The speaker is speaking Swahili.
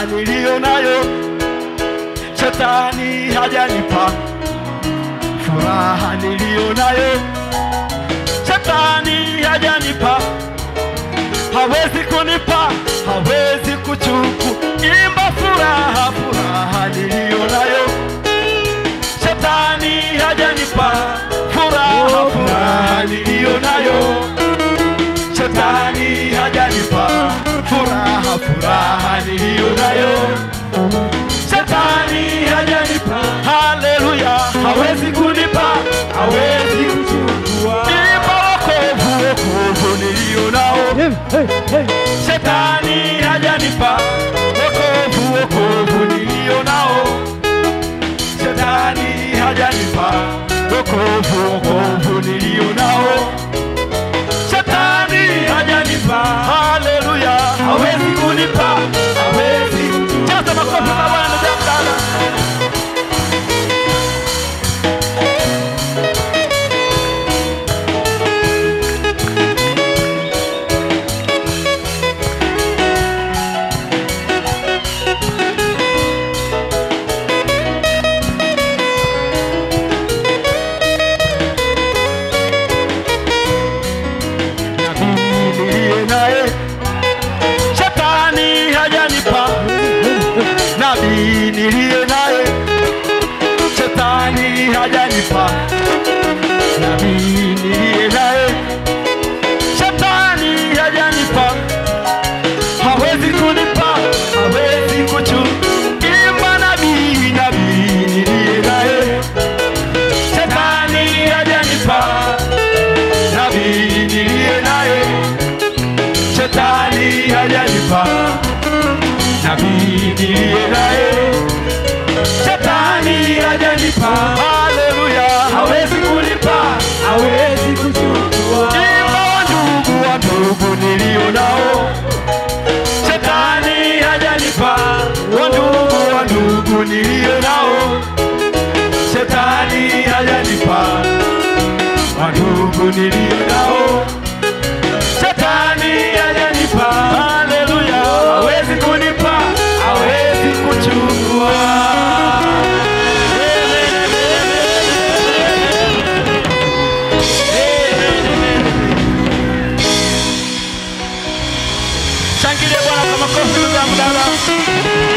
furaha niliyo nayo shetani hajanipa furaha niliyo nayo shetani hajanipa hawezi kunipa hawezi kuchuku imba furaha furaha niliyo nayo shetani hajanipa furaha furaha niliyo nayo shetani hajanipa furaha furaha niliyo nayo shetani hajanipa haleluya hawezi kunipa hawezi kuchukua imba wokovu wokovu niliyo nao shetani hajanipa wokovu wokovu niliyo nao shetani hajanipa wokovu wokovu niliyo nao shetani hajanipa haleluya hawezi kunipa hawezi jaza makofi kwa bwana jamdala nabii niliye naye shetani hajanipa nabii niliye naye shetani hajanipa nabii niliye naye shetani hajanipa hawezi kunipa hawezi kuchu imba nabii nabii niliye naye shetani hajanipa nabii niliye naye shetani hajanipa nabii niliye naye shetani hajanipa haleluya hawezi kulipa hawezi kuchukua imba wa ndugu wa ndugu nilio nao shetani hajanipa wa ndugu wa ndugu nilio nao shetani hajanipa wa ndugu nilio nao shetani hajanipa haleluya hawezi kunipa hawezi kuchukua shangilie bwana kwa makofi ndugu yangu dada